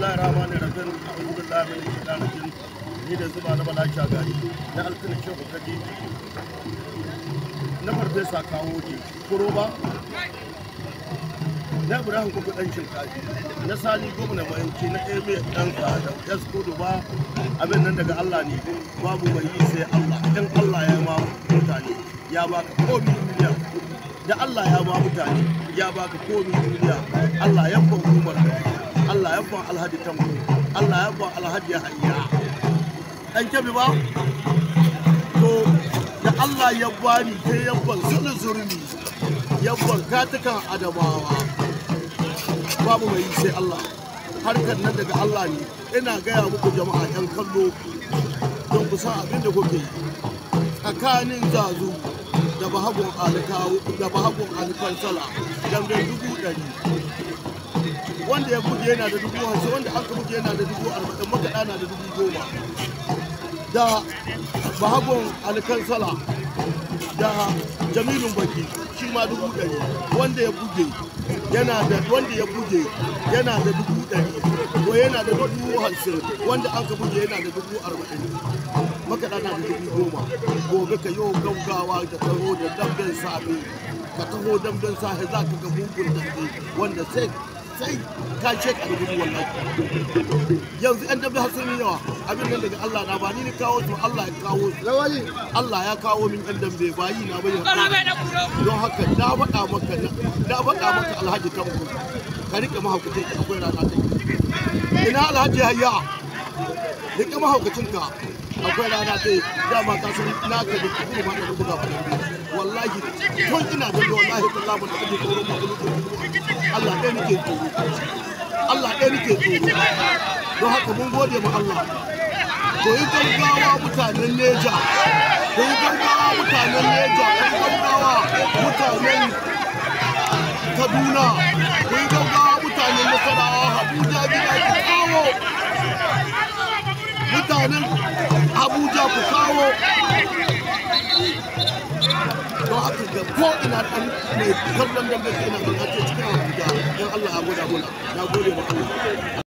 bismillahir rahmanir rahim a'udhu billahi minash shaitanir rajim ni da zuba na bala shagari na alkana shehu kadi na farfesa kawo ji kuro ba na ibrahim kuku dan shinkafi na sani gwamna mayanci na eme dan kada yas kudu ba abin nan daga allah ne babu mai yi sai allah in allah ya ma mutane ya baka komi duniya da allah ya ma mutane ya baka komi duniya allah ya ban umar allah ya ban alhaji tambo allah ya ban alhaji hayya dan kyabi ba to da allah ya bani sai ya ban zulzurmi ya ban katukan adamawa babu mai yi sai Allah harkar nan daga Allah ne ina gaya muku jama'a yan kallo don ku san abin da kuke yi tsakanin zazu da bahagon alikawo da bahagon alikansala dangan dubu ɗari wanda ya buge yana da dubu hamsin wanda aka buge yana da dubu arba'in makaɗa na da dubu goma da bahagon alikansala da jamilun baki shi ma dubu ɗari wanda ya buge yana da wanda ya buge yana da dubu ɗari ko yana da dubu hamsin wanda an ka buge yana da dubu arba'in makaɗa na da dubu goma gobe ka yau gaugawa da taho da damben safe ka taho damben safe za ka ga mugun dambe wanda sai sai ka ce ka da gudu wallahi yanzu yan dambe har sun yi yawa abin nan daga Allah na ba ni ni kawo su Allah ya kawo su Allah ya kawo min yan dambe ba yi na bayyana don haka na faɗa maka na faɗa maka alhaji tanko ka rike mahaukacin ka akwai rana ta ina alhaji hayya rike mahaukacin ka akwai rana ta dama ka san na ka da kuma ma da buga ba wallahi tun ina da wallahi billahi mun da kake tsoro ma Allah ɗaya nake tsoro Allah ɗaya nake tsoro don haka mun gode ma Allah ko yi gaggawa mutanen Neja ko yi gaggawa mutanen Neja ko yi gaggawa mutanen Kaduna ko yi gaggawa mutanen Nasarawa Abuja gida ku kawo mutanen Abuja ku kawo don haka ga ko ina ɗan mai kallon dambe ina da cikin Abuja don Allah ya gwada mana na gode ma Allah